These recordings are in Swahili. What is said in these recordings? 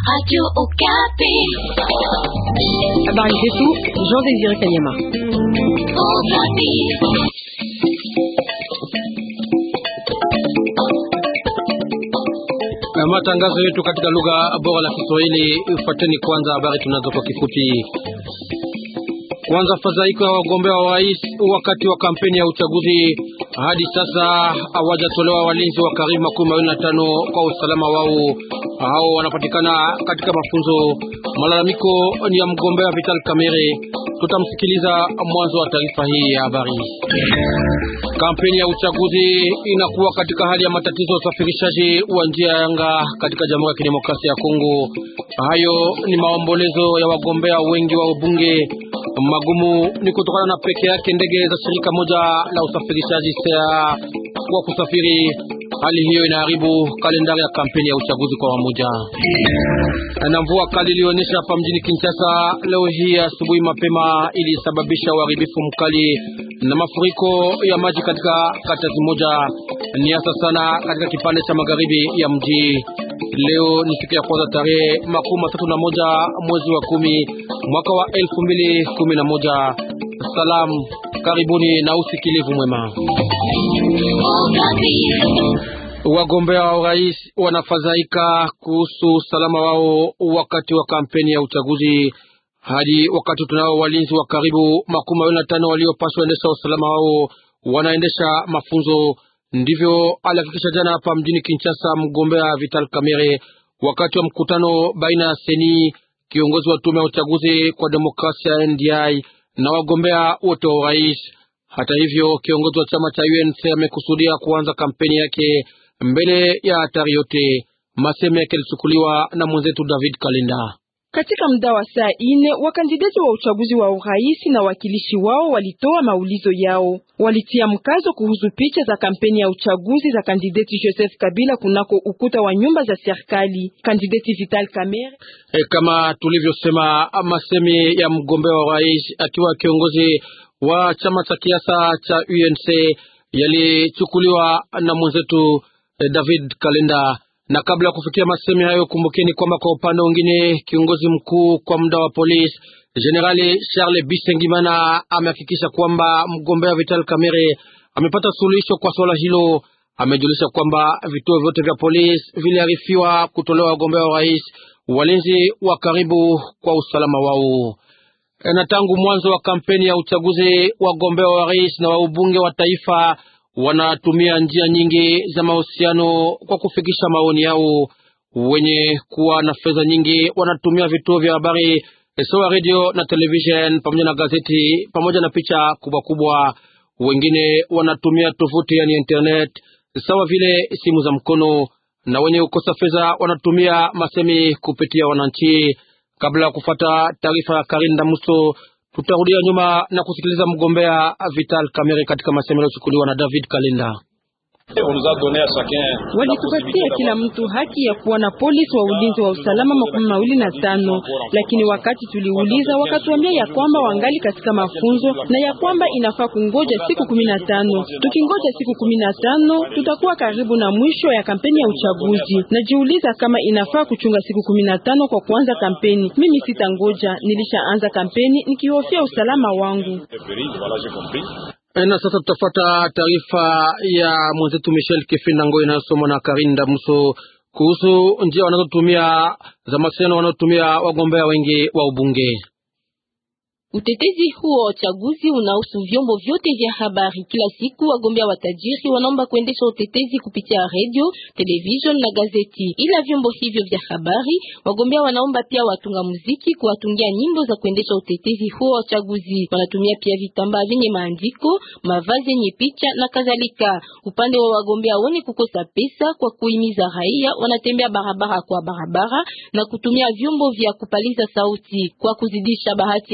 Radio Okapi. Habari zetu Jean Désiré Kanyama. Okapi. Na matangazo yetu katika lugha bora la Kiswahili. Ufuateni kwanza habari tunazo kwa kifupi. Kwanza, fadhaiko ya wagombea wa rais wakati wa kampeni ya uchaguzi. Hadi sasa hawajatolewa walinzi wa karibu makumi mawili na tano kwa usalama wao. Hao wanapatikana katika mafunzo. Malalamiko ni ya mgombea Vital Kamerhe. Tutamsikiliza mwanzo wa taarifa hii ya habari. Kampeni ya uchaguzi inakuwa katika hali ya matatizo ya usafirishaji wa njia ya anga katika Jamhuri ya Kidemokrasia ya Kongo. Hayo ni maombolezo ya wagombea wengi wa ubunge. Magumu ni kutokana na peke yake ndege za shirika moja la usafirishaji sea kwa kusafiri. Hali hiyo inaharibu kalendari ya kampeni ya uchaguzi kwa wamoja. Na mvua kali ilionyesha hapa mjini Kinshasa leo hii asubuhi mapema ilisababisha uharibifu mkali na mafuriko ya maji katika kata moja, ni hasa sana katika kipande cha magharibi ya mji. Leo ni siku ya kwanza tarehe makumi matatu na moja mwezi wa kumi mwaka wa elfu mbili kumi na moja. Salamu, karibuni na usikilivu mwema. Wagombea wa urais wanafadhaika kuhusu usalama wao wakati wa kampeni ya uchaguzi. Hadi wakati tunao walinzi wa karibu makumi mawili na tano waliopaswa endesha usalama wao wanaendesha mafunzo. Ndivyo alihakikisha jana hapa mjini Kinshasa mgombea Vital Kamerhe wakati wa mkutano baina ya Seni, kiongozi wa tume ya uchaguzi kwa demokrasia NDI, na wagombea wote wa urais. Hata hivyo, kiongozi wa chama cha UNC amekusudia kuanza kampeni yake mbele ya hatari yote. Maseme yake yalichukuliwa na mwenzetu David Kalinda. Katika muda wa saa ine wakandidati wa uchaguzi wa urais na wakilishi wao walitoa maulizo yao. Walitia mkazo kuhusu picha za kampeni ya uchaguzi za kandidati Joseph Kabila kunako ukuta wa nyumba za serikali. Kandidati Vital Kamerhe E, kama tulivyosema, masemi ya mgombea wa urais akiwa kiongozi wa chama cha kiasa cha UNC yalichukuliwa na mwenzetu eh, David Kalenda. Na kabla ya kufikia masemi hayo, kumbukeni kwamba kwa upande mwingine kiongozi mkuu kwa muda wa polisi Generali Charles Bisengimana amehakikisha kwamba mgombea Vital Kamerhe amepata suluhisho kwa swala hilo. Amejulisha kwamba vituo vyote vya polisi viliarifiwa kutolewa wagombea wa rais walinzi wa karibu kwa usalama wao na tangu mwanzo wa kampeni ya uchaguzi wagombea wa rais na wa ubunge wa taifa wanatumia njia nyingi za mahusiano kwa kufikisha maoni yao. Wenye kuwa na fedha nyingi wanatumia vituo vya habari sawa radio na television pamoja na gazeti pamoja na picha kubwa kubwa. Wengine wanatumia tovuti yani internet sawa vile simu za mkono, na wenye kukosa fedha wanatumia masemi kupitia wananchi. Kabla ya kufata taarifa ya Karinda Muso, tutarudia nyuma na kusikiliza mgombea Vital Kamerhe katika masemo yaliyochukuliwa na David Kalinda. walitupatia kila mtu haki ya kuwa na polisi wa ulinzi wa usalama makumi mawili na tano, lakini wakati tuliuliza wakatuambia ya kwamba wangali katika mafunzo na ya kwamba inafaa kungoja siku kumi na tano. Tukingoja siku kumi na tano tutakuwa karibu na mwisho ya kampeni ya uchaguzi. Najiuliza kama inafaa kuchunga siku kumi na tano kwa kuanza kampeni. Mimi sitangoja, nilishaanza kampeni nikihofia usalama wangu. Na sasa tutafuata taarifa ya mwenzetu Michel Kefinda Ngoi inayosomwa na Karinda Muso kuhusu njia wanazotumia za mawasiliano wanaotumia wagombea wengi wa ubunge. Utetezi huo wa uchaguzi unahusu vyombo vyote vya habari. Kila siku wagombea watajiri wanaomba kuendesha utetezi kupitia radio, television na gazeti. Ila vyombo hivyo vya habari, wagombea wanaomba pia watunga muziki kuwatungia nyimbo za kuendesha utetezi huo wa uchaguzi. Wanatumia pia vitambaa vyenye maandiko, mavazi yenye picha na kadhalika. Upande wa wagombea wenye kukosa pesa kwa kuhimiza raia, wanatembea barabara kwa barabara na kutumia vyombo vya kupaliza sauti kwa kuzidisha bahati ya kutangaza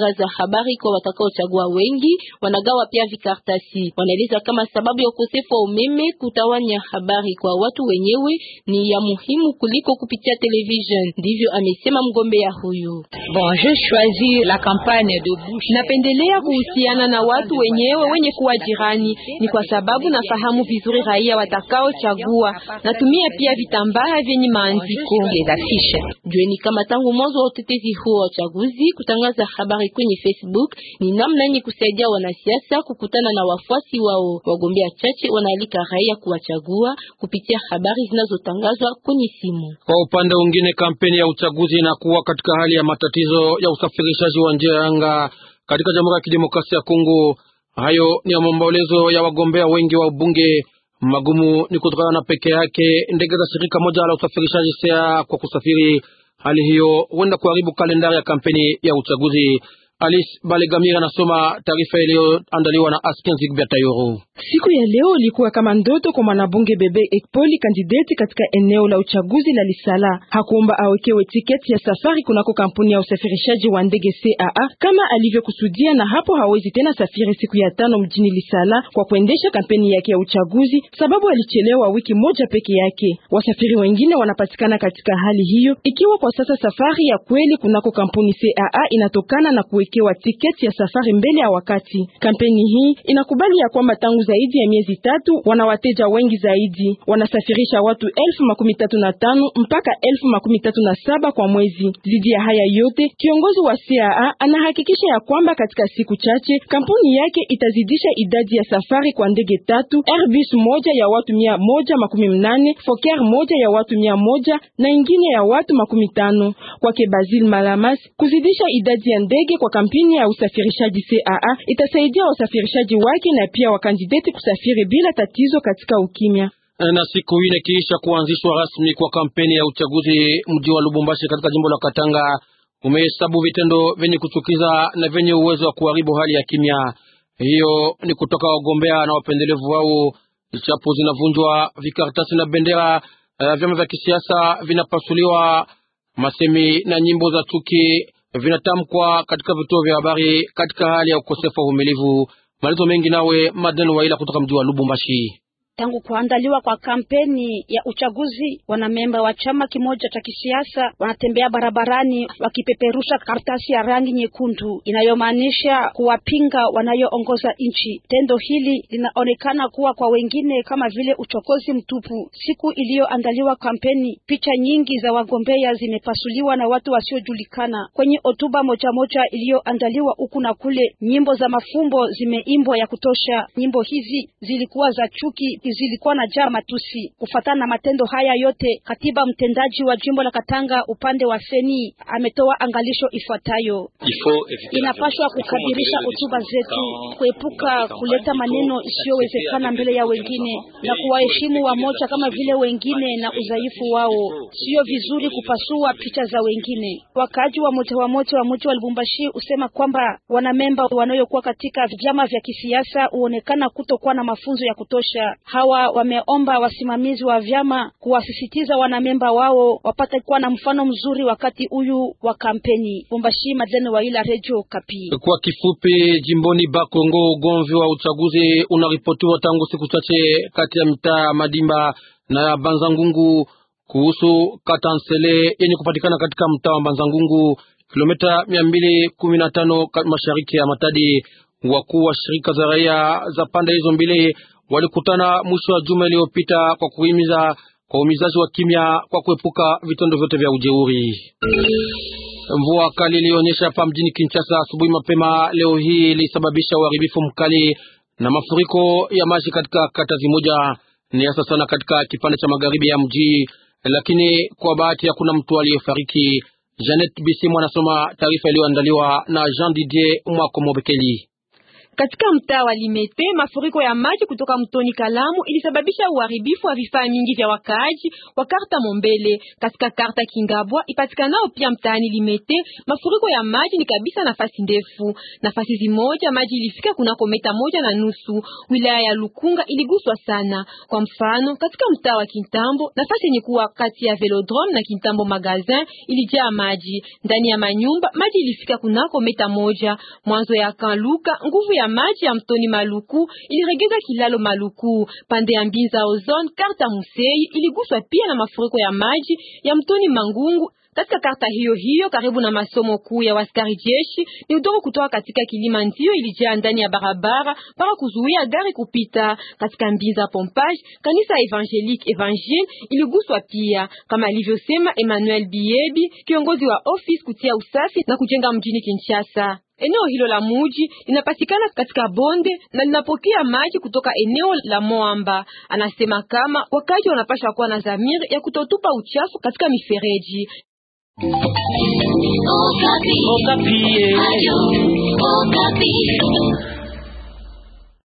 kutangaza habari kwa watakaochagua wengi, wanagawa pia vikartasi. Wanaeleza kama sababu ya ukosefu wa umeme, kutawanya habari kwa watu wenyewe ni ya muhimu kuliko kupitia television. Ndivyo amesema mgombea huyu. Bon, je choisis la campagne de bouche. Napendelea kuhusiana na watu wenyewe wenye kuwa jirani, ni kwa sababu nafahamu vizuri raia watakaochagua. Natumia pia vitambaa vyenye maandiko. Les affiches. Jueni kama tangu mwanzo wa utetezi huo wa uchaguzi, kutangaza habari kwenye Facebook ni namna yenye kusaidia wanasiasa kukutana na wafuasi wao. Wagombea chache wanaalika raia kuwachagua kupitia habari zinazotangazwa kwenye simu. Kwa upande mwingine, kampeni ya uchaguzi inakuwa katika hali ya matatizo ya usafirishaji wa njia ya anga katika Jamhuri ya Kidemokrasia ya Kongo. Hayo ni ya maombolezo ya wagombea wengi wa ubunge. Magumu ni kutokana na peke yake ndege za shirika moja la usafirishaji sea kwa kusafiri. Hali hiyo huenda kuharibu kalendari ya kampeni ya uchaguzi. Alice Balegamira anasoma taarifa iliyoandaliwa na Asken Zigbia Tayoro. Siku ya leo ilikuwa kama ndoto kwa mwanabunge Bebe Ekpoli, kandideti katika eneo la uchaguzi la Lisala. Hakuomba awekewe tiketi ya safari kunako kampuni ya usafirishaji wa ndege CAA kama alivyokusudia, na hapo hawezi tena safiri siku ya tano mjini Lisala kwa kuendesha kampeni yake ya uchaguzi, sababu alichelewa wiki moja peke yake. Wasafiri wengine wanapatikana katika hali hiyo, ikiwa kwa sasa safari ya kweli kunako kampuni CAA inatokana na kuwekewa tiketi ya safari mbele ya wakati. Kampeni hii inakubali ya kwamba tangu zaidi ya miezi tatu wana wateja wengi zaidi, wanasafirisha watu elfu makumi tatu na tano mpaka elfu makumi tatu na saba kwa mwezi. Zidi ya haya yote, kiongozi wa CAA anahakikisha ya kwamba katika siku chache kampuni yake itazidisha idadi ya safari kwa ndege tatu, Airbus moja ya watu mia moja makumi mnane, Fokker moja ya watu mia moja na ingine ya watu makumi tano. Kwake Basil Malamas, kuzidisha idadi ya ndege kwa kampeni ya usafirishaji CAA itasaidia wasafirishaji wake na pia wakandideti kusafiri bila tatizo katika ukimya. Na siku ine kiisha kuanzishwa rasmi kwa kampeni ya uchaguzi, mji wa Lubumbashi katika jimbo la Katanga umehesabu vitendo vyenye kuchukiza na vyenye uwezo wa kuharibu hali ya kimya. Hiyo ni kutoka wagombea na wapendelevu wao. Chapo zinavunjwa, vikaratasi na bendera uh, vyama vya kisiasa vinapasuliwa, masemi na nyimbo za chuki vinatamkwa katika vituo vya habari katika hali ya ukosefu wa uvumilivu. Malizo mengi nawe Madeni Waila kutoka mji wa Lubumbashi. Tangu kuandaliwa kwa kampeni ya uchaguzi, wanamemba wa chama kimoja cha kisiasa wanatembea barabarani wakipeperusha karatasi ya rangi nyekundu inayomaanisha kuwapinga wanayoongoza nchi. Tendo hili linaonekana kuwa kwa wengine kama vile uchokozi mtupu. Siku iliyoandaliwa kampeni, picha nyingi za wagombea zimepasuliwa na watu wasiojulikana. Kwenye hotuba moja moja iliyoandaliwa huku na kule, nyimbo za mafumbo zimeimbwa ya kutosha. Nyimbo hizi zilikuwa za chuki zilikuwa na jaa matusi. Kufatana na matendo haya yote, katiba mtendaji wa jimbo la Katanga upande wa Seni ametoa angalisho ifuatayo: inapaswa kukadirisha hotuba zetu, kuepuka kuleta maneno isiyowezekana mbele ya wengine na kuwaheshimu wamoja kama vile wengine na udhaifu wao. Sio vizuri kupasua picha za wengine. Wakaaji wa moja wa moja wa mji wa Lubumbashi husema kwamba wanamemba wanayokuwa katika vyama vya kisiasa huonekana kutokuwa na mafunzo ya kutosha. Hawa wameomba wasimamizi wa vyama kuwasisitiza wanamemba wao wapate kuwa na mfano mzuri wakati huyu wa kampeni. Lubumbashi, Madlene Waila, Radio Kapi. Kwa kifupi, jimboni Bakongo, ugomvi wa uchaguzi unaripotiwa tangu siku chache kati ya mitaa Madimba na Banzangungu kuhusu Katansele yenye kupatikana katika mtaa wa Banzangungu, kilomita mia mbili kumi na tano mashariki ya Matadi. Wakuu wa shirika za raia za pande hizo mbili walikutana mwisho wa juma iliyopita kwa kuhimiza kwa umizaji wa kimya kwa kuepuka vitendo vyote vya ujeuri. Mvua kali ilionyesha hapa mjini Kinshasa asubuhi mapema leo hii ilisababisha uharibifu mkali na mafuriko ya maji katika kata zimoja, ni hasa sana katika kipande cha magharibi ya mji, lakini kwa bahati hakuna mtu aliyefariki. Janet Bisimu anasoma taarifa iliyoandaliwa na Jean Didier Mwako Mobekeli. Katika mtaa wa Limete, mafuriko ya maji kutoka mtoni Kalamu ilisababisha uharibifu wa vifaa mingi vya wakaaji wa karta Mombele. Katika karta Kingabwa ipatikanao pia mtaani Limete, mafuriko ya maji ni kabisa nafasi ndefu. Nafasi zimoja maji ilifika kunako meta moja na nusu. Wilaya ya Lukunga iliguswa sana. Kwa mfano, katika mtaa wa Kintambo, nafasi yenye kuwa kati ya Velodrome na Kintambo Magazin ilijaa maji. Ndani ya manyumba maji ilifika kunako meta moja. Mwanzo ya Kanluka, nguvu ya maji ya mtoni Maluku iliregeza kilalo Maluku. Pande ya Mbinza Ozone, karta Musei iliguswa pia na mafuriko ya maji ya mtoni Mangungu. Katika karta hiyo hiyo karibu na masomo kuu ya waskari jeshi, ni udongo kutoka katika kilima ndio ilijaa ndani ya barabara para kuzuia gari kupita. Katika Mbinza Pompage, kanisa Evangelique Evangile iliguswa pia, kama alivyosema Emmanuel Biebi, kiongozi wa office kutia usafi na kujenga mjini Kinshasa. Eneo hilo la muji linapatikana katika bonde na linapokea maji kutoka eneo la Moamba. Anasema kama wakaji wanapasha kuwa na dhamiri ya kutotupa uchafu katika mifereji. Okapi. Okapi. Ayo, Okapi.